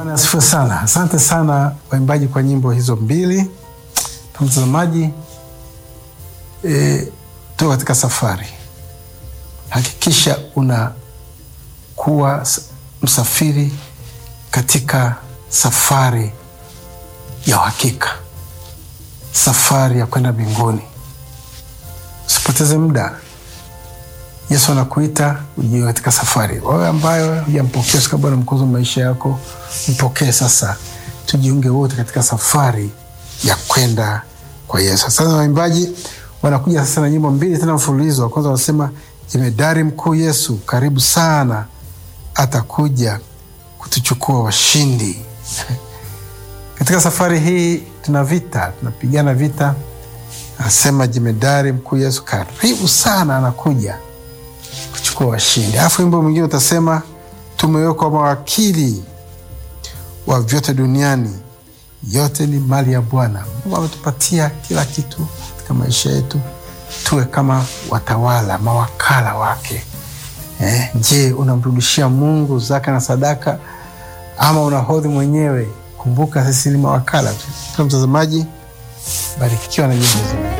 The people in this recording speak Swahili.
Bwana asifiwe sana. Asante sana waimbaji kwa nyimbo hizo mbili. Mtazamaji, e, tuko katika safari. Hakikisha unakuwa msafiri katika safari ya uhakika, safari ya kwenda mbinguni. Usipoteze muda. Yesu anakuita ujie katika safari. Wewe ambayo hujampokea sika Bwana mkozi wa maisha yako, mpokee sasa, tujiunge wote katika safari ya kwenda kwa Yesu. Sasa waimbaji wanakuja sasa na nyimbo mbili tena mfululizo. Wa kwanza wanasema jemedari mkuu Yesu karibu sana, atakuja kutuchukua washindi. Katika safari hii tuna vita, tunapigana vita. Anasema jemedari mkuu Yesu karibu sana, anakuja kuchukua washindi. Alafu wimbo mwingine utasema tumewekwa mawakili wa vyote duniani, yote ni mali ya Bwana. Mungu ametupatia kila kitu katika maisha yetu, tuwe kama watawala, mawakala wake. Eh, je, unamrudishia Mungu zaka na sadaka ama unahodhi mwenyewe? Kumbuka sisi ni mawakala tu. Mtazamaji, barikiwa na nyimbo hizo.